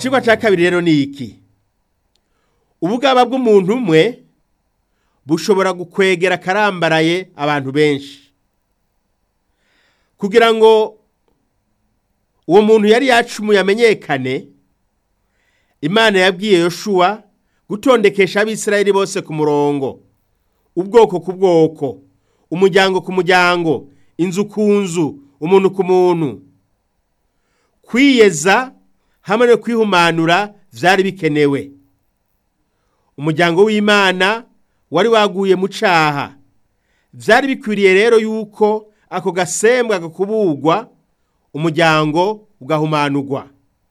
icigwa ca kabiri rero ni iki ubugaba bw'umuntu umwe bushobora gukwegera akarambaraye abantu benshi kugira ngo uwo muntu yari yacumuye amenyekane imana yabwiye yoshuwa gutondekesha abisirayeli bose ku murongo ubwoko ku bwoko umuryango ku muryango inzu ku nzu umuntu ku muntu kwiyeza hamwe no kwihumanura vyari bikenewe umuryango w'imana wari waguye mu caha vyari bikwiriye rero yuko ako gasembwa gakubugwa umuryango ugahumanurwa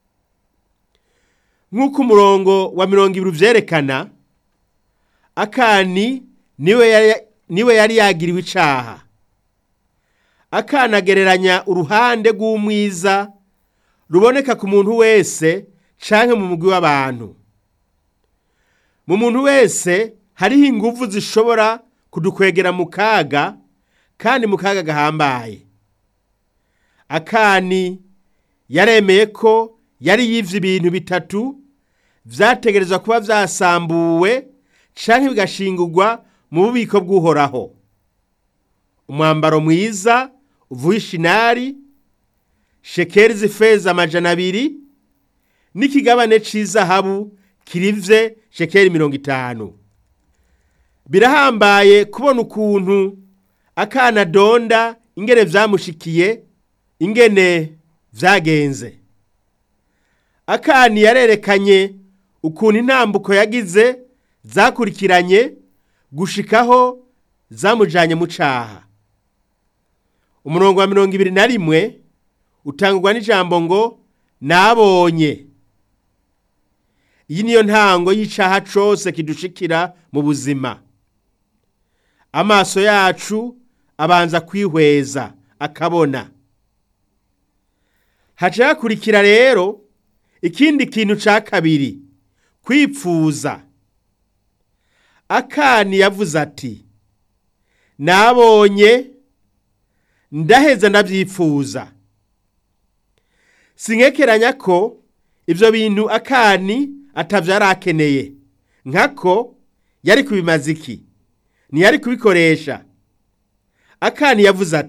nk'uko umurongo wa mirongo ibiri vyerekana akani niwe yari, niwe yari yagiriwe icaha akana agereranya uruhande rw'umwiza ruboneka ku muntu wese canke mu mugwi w'abantu mu muntu wese hariho inguvu zishobora kudukwegera mu kaga kandi mu kaga gahambaye akani yaremeye ko yari yivye ibintu bitatu vyategerezwa kuba vyasambuwe canke bigashingurwa mu bubiko bw'uhoraho umwambaro mwiza uvuye ishinari shekeri z'ifeza amajana abiri n'ikigabane c'izahabu kirivye shekeri mirongo itanu birahambaye kubona ukuntu akana donda ingene vyamushikiye ingene vyagenze akani yarerekanye ukuntu intambuko yagize zakurikiranye gushikaho zamujanye mu caha umurongo wa mirongo ibiri na rimwe utangurwa n'ijambo ngo nabonye iyi niyo ntango y'icaha cose kidushikira mu buzima amaso yacu abanza kwihweza akabona haca hakurikira rero ikindi kintu ca kabiri kwipfuza akani yavuze ati nabonye ndaheza ndavyipfuza sinkekeranya ko ivyo bintu akani atavyo yari akeneye nkako yari kubimaza iki ntiyari kubikoresha akani yavuze ati